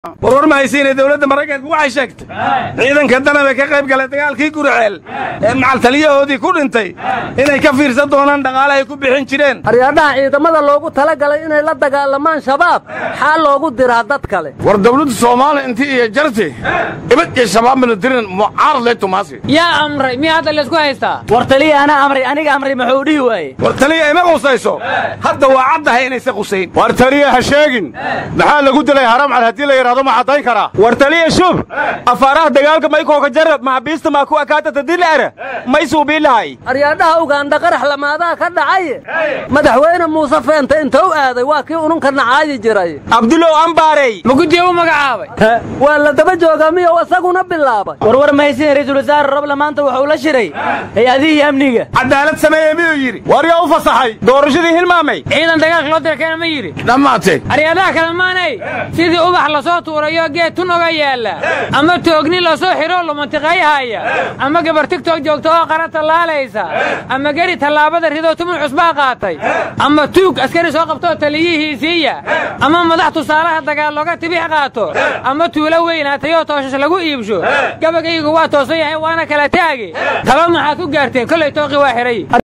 warwar ma haysiine dowladda maraykanku waxay sheegtay ciidanka danabee ka qayb galay dagaalkii guriceel ee macaltaliyahoodii ku dhintay inay ka fiirsan doonaan dhaqaale ay ku bixin jireen aryaadhaha ciidamada loogu talagalay inay la dagaalamaan shabaab xaa loogu diraa dad kale war dawladda soomaaliya intii iyo jarti ibad iyo shabaab militirin mucaarad leh tumaasi yaa amray miya hadda laysku haystaa war taliya anaa amray aniga amray muxuu dhihi waaye war taliya ima qusayso hadda waa caddahay inaysa qusayn war taliya ha sheegin maxaa lagu dilay haramcal haddii la yidhahdo ma caddayn karaa war taliya shub afaaraha dagaalka maykooka jarab maxabiista maa ku akaatata dilaara may suubiilahay aryaadhaha ugaandha qarax lamaadaha ka dhacaye madaxweyne muuse feente inta u aaday waa kii ununka nacaayi jiray abdulow ambaarey ma guddiga u magacaabay waa la daba joogaa miyow isaguna bilaabay warwar mahaysin ra'iisul wasaare roble maanta wuxuu la shiray hay-adihii amniga cadaalad sameeye miyuu yidhi war yaa u fasaxay doorashadii hilmaamay ciidan dagaalka loo dira keena ma yidhi dhammaatay aryaadaha kale maanay sidii ubax lasoo tuurayo geed tun oga yaalla ama toogni lasoo xidhoo lumantiqayhaya ama gabar tigtog joogta oo qara tallaalaysa ama geri tallaabada ridoo tumun cusbaa qaatay ama tuug askari soo qabtoo taliyihiisiiya ama madax tusaalaha dagaal looga tibix qaato ama tuulo weynaatayoo tooshash lagu iibsho gabagaygu waa toosan yahay waana kala taagi taba maxaad ku gaarteen kollay tooqi waa xidhay